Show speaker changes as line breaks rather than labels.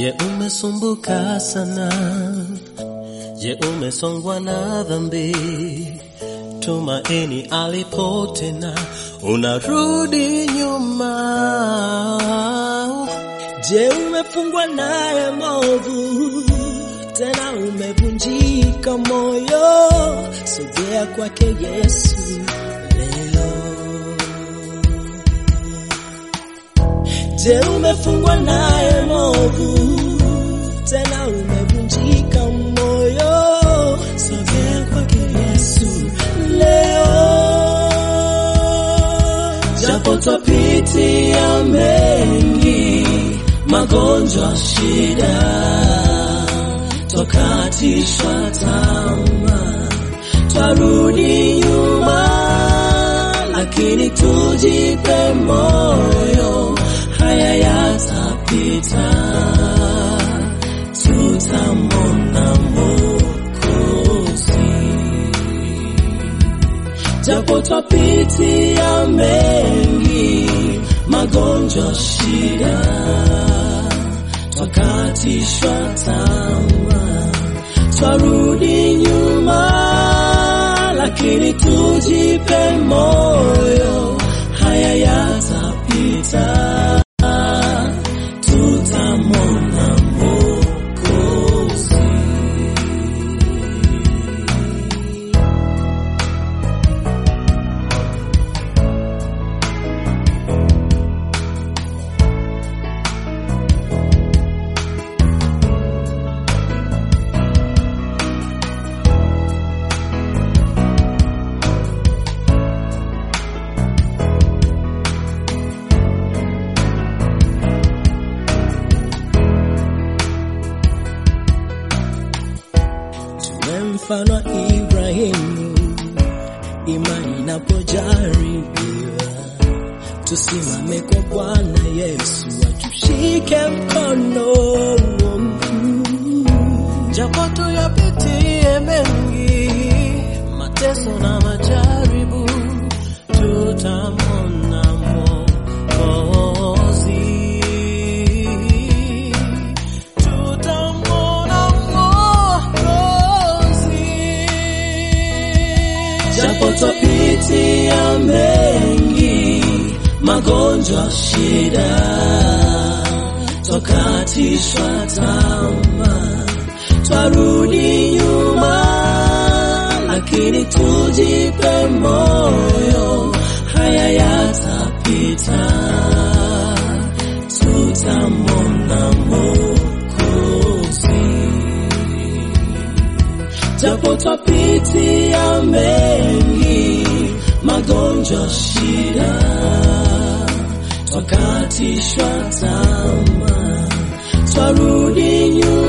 Je, umesumbuka sana? Je, umesongwa na dhambi? Tumaini alipo tena, unarudi nyuma. Je, umefungwa naye movu tena umevunjika moyo? Sogea kwake Yesu leo. Je, umefungwa naye movu tena umevunjika moyo? Sogea kwake Yesu leo. Japo twapitia mengi, magonjwa, shida, twakatishwa tamaa, twarudi nyuma, lakini tujipe moyo, haya yatapita, tutamwona Mwokozi japo twapitia mengi, magonjwa, shida, twakatishwa tamaa, twarudi nyuma, lakini tujipe moyo, haya yatapita, tutamwona Mwokozi. tuwe mfano wa Ibrahimu, imani inapojaribiwa, tusimame kwa Bwana Yesu, atushike mkono. Japo tuyapitie mengi, mateso na majaribu, tutamwona Mwokozi. Tutamwona Mwokozi. Japo twapitia mengi, magonjwa, shida, twakatishwa tamaa, twarudi nyuma, lakini tujipe moyo, haya yatapita, tutamwona Mwokozi japo twapitia mengi, magonjwa, shida, twakatishwa tamaa, twarudi nyuma,